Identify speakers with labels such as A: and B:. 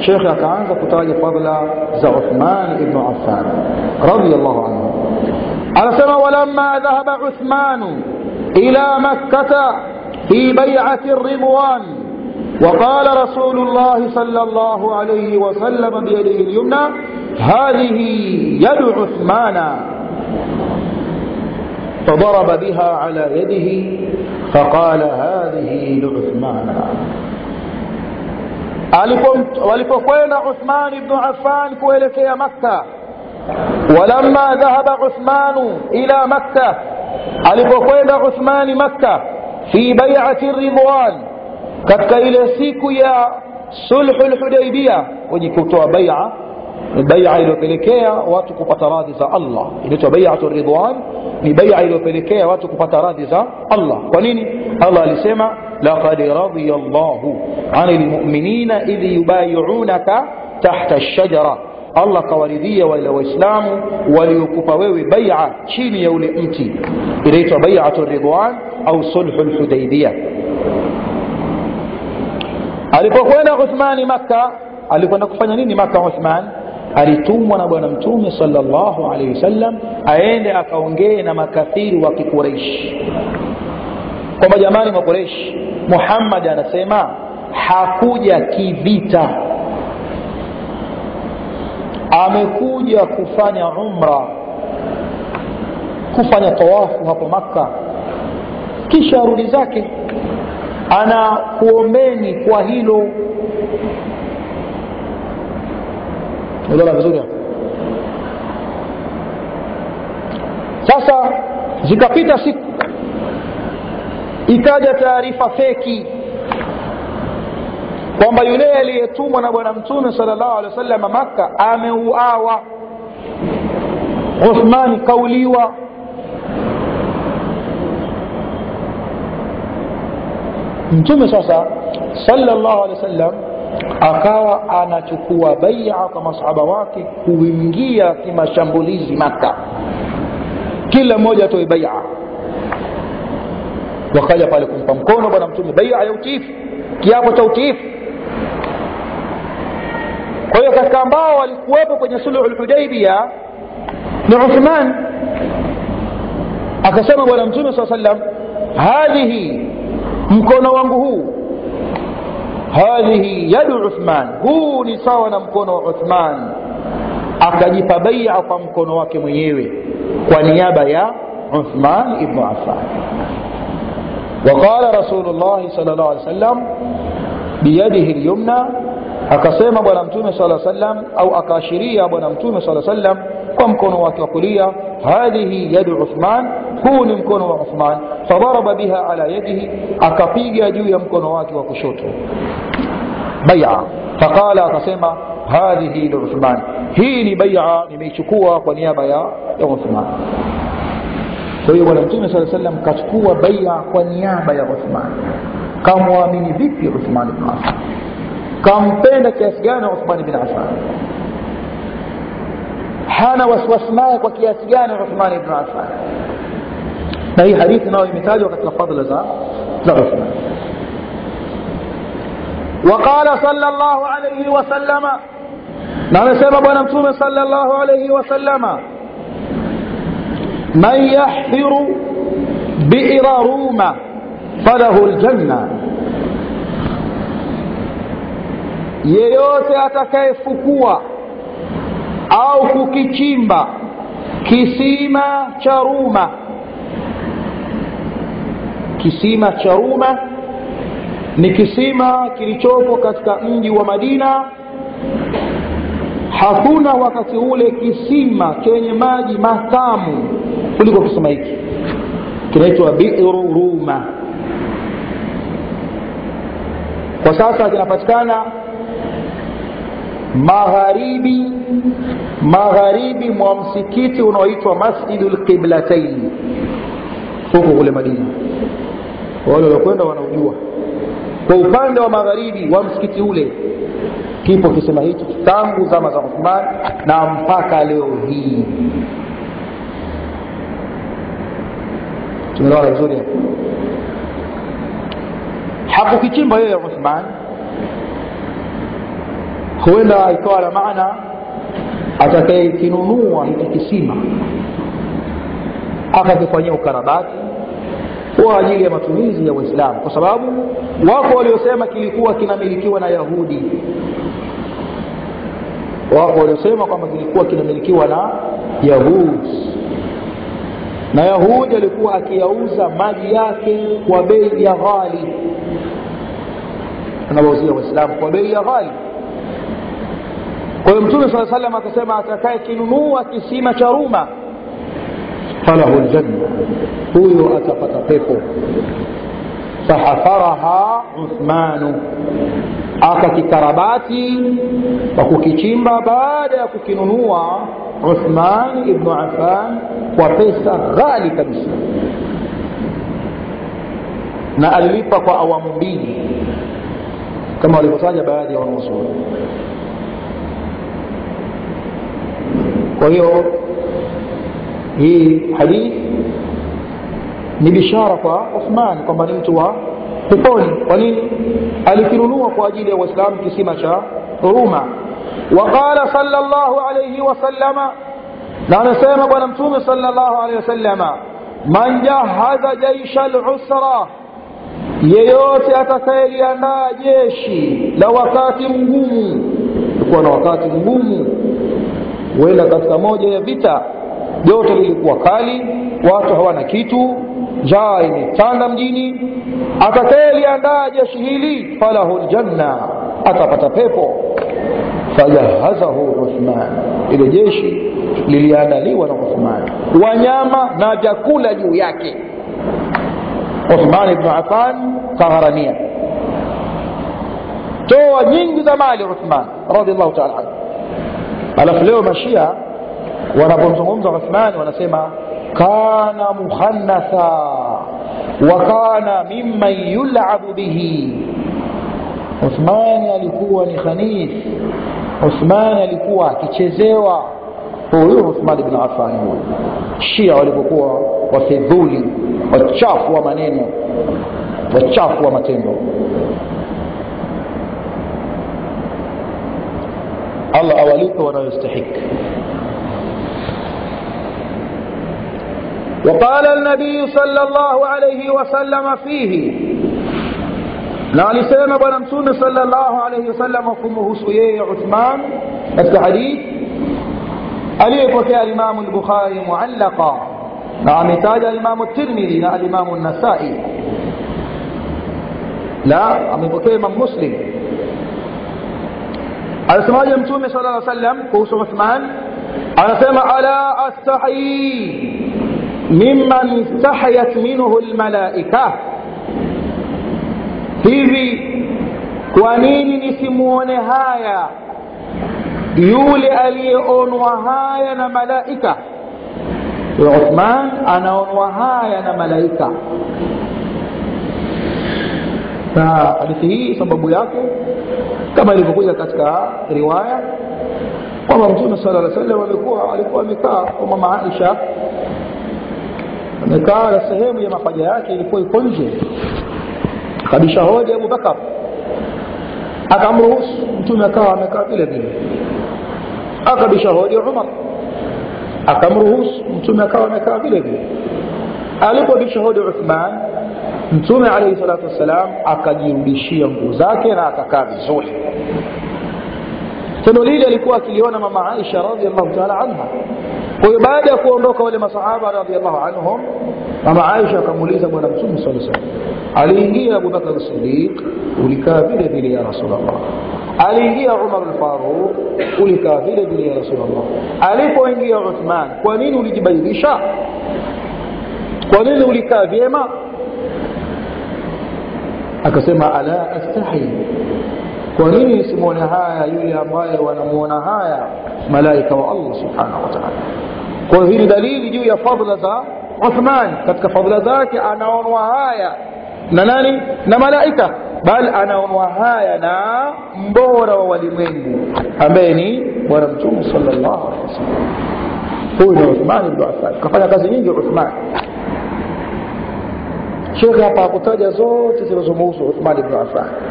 A: shekhe akaanza kutaja fadla za uthman ibnu affan radiallahu anhu anasema walamma dhahaba uthmanu ila makkata fi baiati ridwan وقال رسول الله صلى الله عليه وسلم بيده اليمنى هذه يد عثمان فضرب بها على يده فقال هذه لعثمان walipokwenda uthman ibnu affan kuelekea makka walamma dhahaba uthmanu ila makka alipokwenda uthmani makka fi baiati ridwan katika ile siku ya sulhu lhudaibia kwenye kutoa baia ni baia iliyopelekea watu kupata radhi za allah inaitwa baiatu ridwan ni baia iliyopelekea watu kupata radhi za allah kwa nini allah alisema laqad radhiya llahu ani lmuminina idh yubayiunaka tahta lshajara allah kawaridhia wale waislamu waliokupa wewe baia chini ya ule mti inaitwa baiatu ridwan au sulhu lhudaibia alipokwenda uthmani makka alikwenda kufanya nini makka uthman alitumwa na bwana mtume salllahu alaihi wasallam aende akaongee na makafiri wa kikureishi kwamba jamani makureishi muhammadi anasema hakuja kivita amekuja kufanya umra kufanya tawafu hapo makka kisha arudi zake anakuombeni kwa hilo unaona vizuri sasa zikapita siku ikaja taarifa feki kwamba yule aliyetumwa na bwana mtume sala llahu alehi wa sallam makka ameuawa uthmani kauliwa mtume sasa salllahu alehi wa sallam akawa anachukua baia kwa masahaba wake kuingia kimashambulizi maka kila mmoja atoe baia wakaja pale kumpa mkono bwana mtume baia ya utiifu kiapo cha utiifu kwa hiyo katika ambao walikuwepo kwenye suluhu lhudaibia ni uthman akasema bwana mtume saa sallam hadhihi mkono wangu huu hadhihi yadu uthman huu ni sawa na mkono wa uthman akajipa baia kwa mkono wake mwenyewe kwa niaba ya uthman ibnu affan وقال رسول الله صلى الله عليه وسلم بيده اليمنى akasema bwana mtume sala sallam au akaashiria bwana mtume sala sallam kwa mkono wake wa kulia hadhihi yadu uthman huu ni mkono wa uthman fadaraba biha ala yadihi akapiga juu ya mkono wake wa kushoto baia faqala akasema hadhihi liuthman hii ni baia nimeichukua kwa niaba ya, ya uthman kwa hiyo bwana mtume saa sallam kachukua baia kwa niaba ya uthman kamwamini vipi uthman bn affan kampenda kiasi gani uthman bin affan hana wasiwasi naye kwa kiasi gani uthman ibn affan na hii hadithi nayo imetajwa katika fadla za za uthman وقال صلى الله عليه وسلم na amesema bwana mtume صلى الله عليه وسلم من يحفر بئر روما فله الجنة yeyote atakayefukua au kukichimba kisima cha ruma kisima cha ruma ni kisima kilichopo katika mji wa madina hakuna wakati ule kisima chenye maji matamu kuliko kisima hiki kinaitwa biru ruma kwa sasa kinapatikana magharibi magharibi mwa msikiti unaoitwa masjidu lqiblatain huko kule madina wale waliokwenda wanaujua kwa upande wa magharibi wa msikiti ule kipo kisema hichi tangu zama za uthman na mpaka leo hii tumeelewana vizuri hakukichimba yeye uthman huenda ikawa na maana atakayekinunua hiki kisima akakifanyia ukarabati kwa ajili ya matumizi ya Uislamu, kwa sababu wako waliosema kilikuwa kinamilikiwa na Yahudi, wako waliosema kwamba kilikuwa kinamilikiwa na Yahudi, na Yahudi alikuwa akiyauza maji yake kwa bei ya ghali, anawauzia Waislamu kwa bei ya ghali. Kwa hiyo Mtume sala salam akasema, atakaye kinunua kisima cha Ruma falahu ljanna, huyo atapata pepo. Fahafaraha Uthmanu, akakikarabati kwa kukichimba baada ya kukinunua Uthman ibnu Affan kwa pesa ghali kabisa, na alilipa kwa awamu mbili kama walivyotaja baadhi ya wanazuoni. Kwa hiyo hii hadithi ni bishara kwa Uthman kwamba ni mtu wa peponi. Kwa nini? Alikinunua kwa ajili ya Waislamu kisima cha Ruma. Waqala sallallahu alayhi wasallama, na anasema Bwana Mtume sallallahu alayhi wasallama, man jahaza jaisha al-usra, yeyote atakayeliandaa jeshi la wakati mgumu, kuwa na wakati mgumu, huenda katika moja ya vita joto lilikuwa kali, watu hawana kitu, njaa imetanda mjini. Atakayeliandaa jeshi hili falahu ljanna, atapata pepo. Fajahazahu Uthman, ile jeshi liliandaliwa na Uthman, wanyama na vyakula juu yake. Uthman ibn Affan kagharamia, toa nyingi za mali Uthman radhiallahu taala anhu. Alafu leo mashia wanapomzungumza Uthmani wanasema kana mukhannatha wa kana mimman yulabu bihi. Uthmani alikuwa ni khanith, Uthmani alikuwa akichezewa. Huyu Uthmani bin Affan huyu, Shia walipokuwa wafidhuli, wachafu wa maneno, wachafu wa matendo. Allah awalipe wanayostahiki. وقال النبي صلى الله عليه وسلم فيه na alisema bwana mtume sallallahu alayhi wasallam kumhusu yeye Uthman katika hadith aliyepokea alimamu al-Bukhari muallaqa na ametaja alimamu Tirmidhi na alimamu Nasai la amepokea Imam Muslim alisemaje mtume sallallahu alayhi wasallam kuhusu Uthman anasema ala astahi mimman istahayat minhu almalaika, hivi kwa nini nisimuone haya yule aliyeonwa haya na malaika? Uthman anaonwa haya na malaika. Na hadithi hii sababu yake kama ilivyokuja katika riwaya kwamba Mtume sallallahu alaihi wasallam alikuwa alikuwa amekaa kwa mama Aisha amekaa na sehemu ya mapaja yake ilikuwa iko nje. Kabisha hodi Abu Bakar akamruhusu mtume akawa amekaa vile vile. Akabisha hodi Umar akamruhusu mtume akawa amekaa vile vile. Alipobisha hodi Uthman, mtume alayhi salatu wassalam akajirudishia nguo zake na akakaa vizuri. Tendo lile alikuwa akiliona mama Aisha radhiallahu ta'ala anha kwa hiyo baada ya kuondoka wale masahaba radhiallahu anhum mama Aisha akamuuliza bwana mtume swalla sallam aliingia Abu Bakar Siddiq ulikaa vile vile ya Rasulullah aliingia Umar al-Faruq ulikaa vile vile ya Rasulullah alipoingia Uthman kwa nini ulijibadilisha kwa nini ulikaa vyema akasema ala astahi kwa nini nisimwone haya yule ambaye wanamuona haya malaika wa Allah subhanahu wa ta'ala kwa hiyo hii ni dalili juu ya fadhila za Uthman katika fadhila zake anaonwa haya na nani na malaika bali anaonwa haya na mbora wa walimwengu ambaye ni bwana mtume sallallahu alaihi wasallam huyu ni Uthman ibn Affan kafanya kazi nyingi Uthman Sheikh hapa hakutaja zote zinazomhusu Uthman ibn Affan